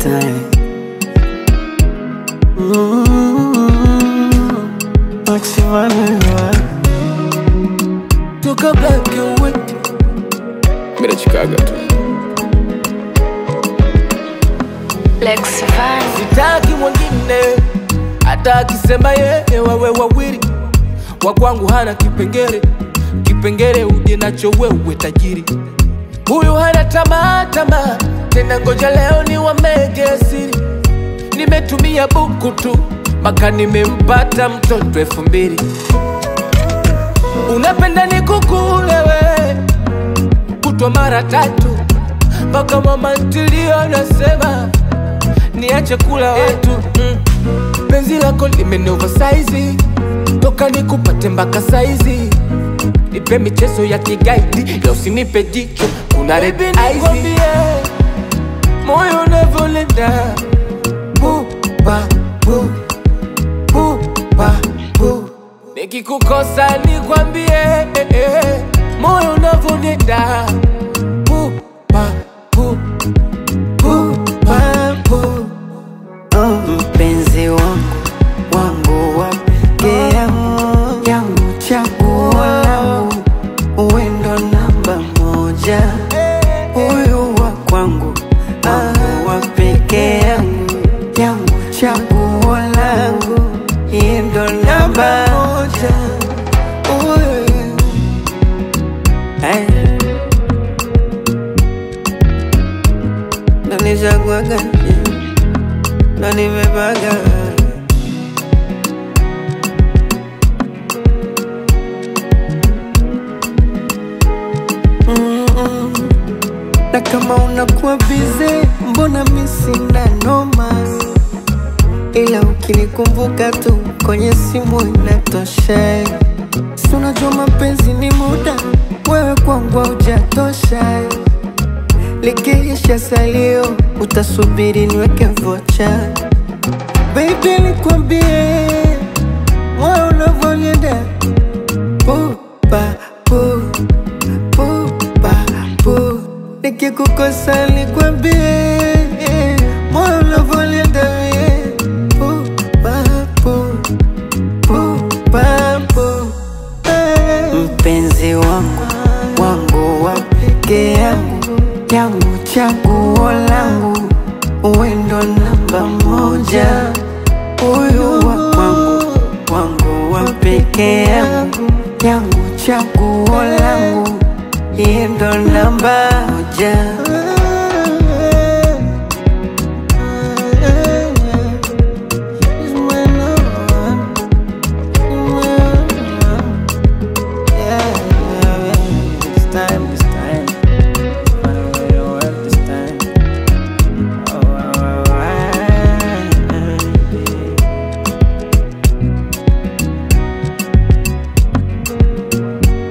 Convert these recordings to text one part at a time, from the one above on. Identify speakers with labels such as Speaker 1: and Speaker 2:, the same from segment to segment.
Speaker 1: time. Mm, Maximum
Speaker 2: toka black and white
Speaker 3: Mira Chicago tu.
Speaker 4: Lex Van.
Speaker 2: sitaki mwingine hata akisema yeye wawe wawili wa kwangu hana kipengele kipengele uje nacho wewe tajiri huyu hana tamaa tamaa tena ngoja leo ni wamege siri nimetumia buku tu maka nimempata mtoto elfu mbili unapenda nikukulewe kutwa mara tatu mpaka mama ntilio nasema niache kula watu mm. penzi lako limene oversize toka nikupate mpaka saizi nipe michezo ya kigaidi la usinipe jicho kuna red eyes moyo unavyolenda buba bu buba bu nikikukosa nikwambie eh, eh, moyo unavyonenda buba bu buba bu
Speaker 1: mpenzi wangu wangu wa pekee yangu yangu chaguo langu uwendo namba moja huyu wa kwangu wangu wa pekee yangu yangu chaguo langu yeye ndo namba moja Huyu. Hey. Ndo nichaguaga ndo nimepaga Mm-mm. na kama unakuwa bize mbona mi sina noma ila ukinikumbuka tu kwenye simu inatosha si unajua mapenzi ni muda wewe kwangu haujatosha likiisha salio utasubiri niweke vocha Baby nikwambie moyo unavyonienda pupa pu pupa pu nikikukosa nikwambie moyo unavyonienda mie pupa pu pupa pu mpenzi wangu wangu wa pekee yangu yangu chaguo langu uwendo namba moja huyu wa kwangu wangu wa pekee yangu yangu chaguo langu yeye ndo namba moja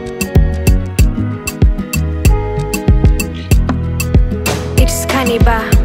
Speaker 4: It's Cannibal.